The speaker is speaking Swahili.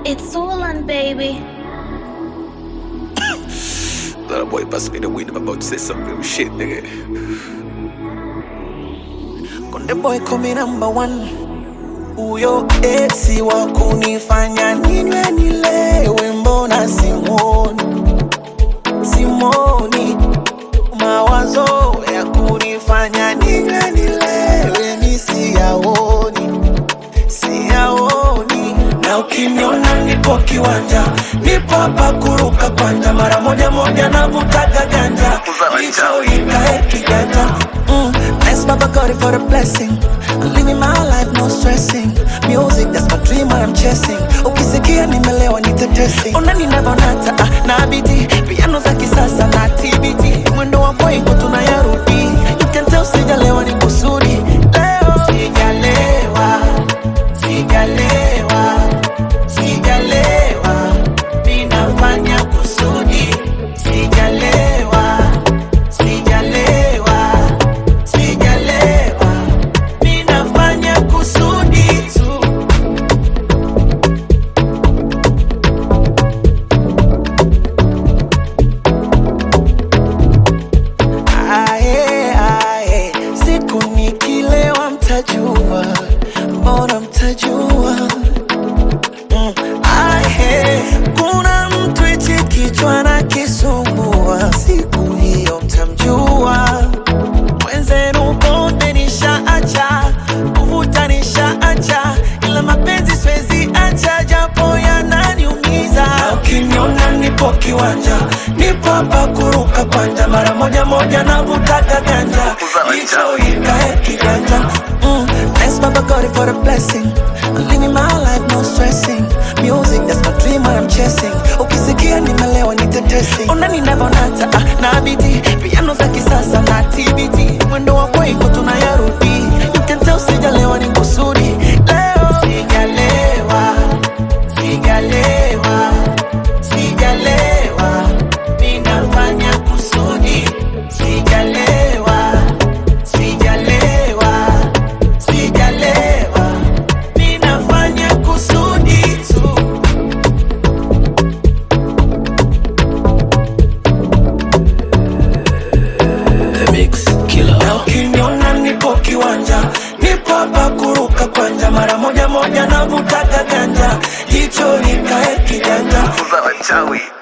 It's Orlan, baby. That boy pass me the weed. I'm about to say some real shit, nigga. Konde boy kumi number one, huyo esi wa kunifanya ninywe nilewe, mbona simwoni simwoni, mawazo ya kunifanya ninywe nilewe mi siyaoni siyaoni, na ukiniona nipo kiwanja, nipo hapa kuruka kwanja, mara moja moja navutaga ganja, hicho ikae kiganja mm. Thanks Baba God for the blessing I'm living my life no stressing Music that's my dream what I'm chasing Ukisikia nimelewa nitetesi Ona ninavonata ah, na biti Piano za kisasa na TBT Mwendo wa kwengo tunayarudi You can tell sijalewa ni kusudi Leo sijalewa Sijalewa Sijalewa Ninafanya kusudi Sijalewa Sijalewa Sijalewa Ninafanya kusudi tu Ae, ae, siku nikilewa mtajua, mbona mtajua? Mm, ae, kuna mtu hichi kichwa na kisumbua, siku hiyo mtamjua. Mwenzenu pombe nishaacha, kuvuta nishaacha, ila mapenzi siwezi acha, japo yananiumiza. Na Ukiniona nipo kiwanja, nipo hapa kuruka kwanja, mara moja moja navutaga ganja, hicho ikae kiganja. Mm, thanks Baba God for the blessing. I'm living my life no stressing. Music that's my dream what I'm chasing. Ukisikia nimelewa nitetesi. Ona ninavonata ah, na biti piano za kisasa na TBT. Mwendo wa kwengo tunayarudi. You can tell sijalewa ni kusudi. Leo sijalewa. Sijalewa. Sijalewa. Ninafanya kusudi. Sijalewa. Sijalewa. Sijalewa. Ninafanya kusudi tu. The Mix Killer. Na ukiniona nipo kiwanja, nipo hapa kuruka kwanja, mara moja moja navutaga ganja, jicho likae kiganja. Wachawi.